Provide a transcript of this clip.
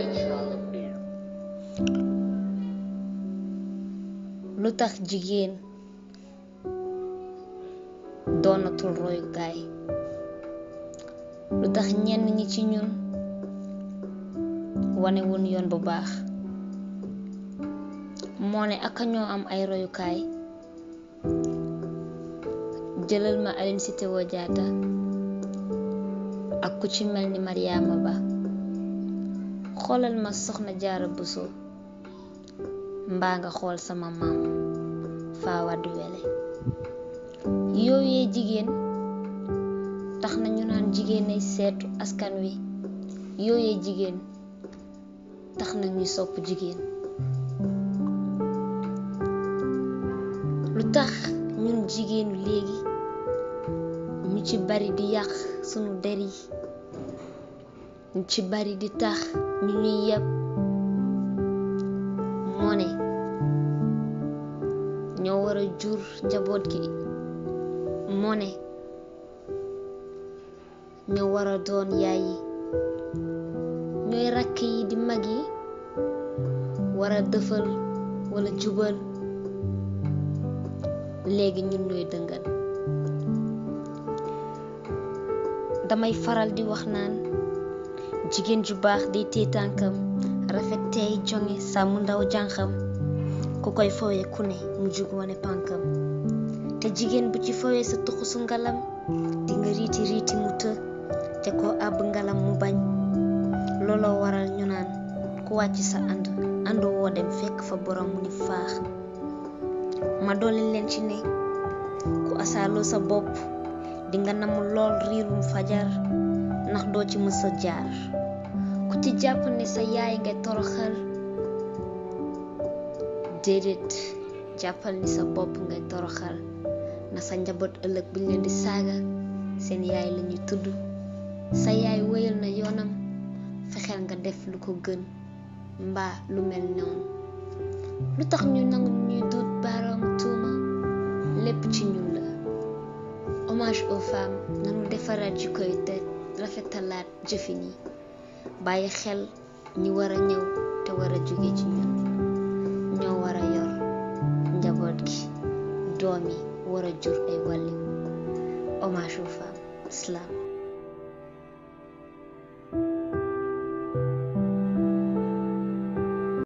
lu tax jigéen doonatul royukaay lu tax ñenn ñi ci ñun wane wun yoon bu baax moo ne aka ñoo am ay royukaay jëlal ma Aline Sitoé Diatta ak ku ci mel ni Mariama Ba xoolal ma soxna Jaara Buso mbaa nga xool sama maam faa waddu wele yooyee jigéen tax na ñu naan jigéen ay seetu askan wi yooyee jigéen tax na ñuy sopp jigéen lu tax ñun jigéenu léegi ñu ci bari di yàq sunu der yi ñu ci bari di tax ñu ñuy yeb moo ne ñoo war a jur njaboot gi moo ne ñoo war a doon yaay yi ñooy rakk yi di mag yi war a dëfal wala jubal léegi ñun ñooy dëngal damay faral di wax naan jigéen ju baax day téye tànkam rafet tey jonge sàmm ndaw jànqam ku koy fowee ku ne mu jug wane pànkam te jigéen bu ci fowee sa tuxusu ngalam di nga riiti riiti mu të te ko àbb ngalam mu bañ looloo waral ñu naan ku wàcc sa ànd ànd woo dem fekk fa borom mu ni faax ma dolli leen ci ne ku asaaloo sa bopp di nga namu lool riirum fajar ndax doo ci mës a jaar ku ci jàpp ne sa yaay ngay toroxal déedéet jàppal ni sa bopp ngay toroxal na sa njaboot ëllëg buñ leen di saaga seen yaay lañuy tudd sa yaay wéyal na yoonam fexeel nga def lu ko gën mbaa lu mel noonu lu tax ñu nangu ñuy duut baaraamu tuuma lépp ci ñun la hommage aux femmes nanu defaraat ji koy te rafetalaat jëfin yi bàyyi xel ñi war a ñëw te war a jóge ci ñun ñoo war a yor njaboot gi doom yi war a jur ay wàlliw hommage aux femmes islam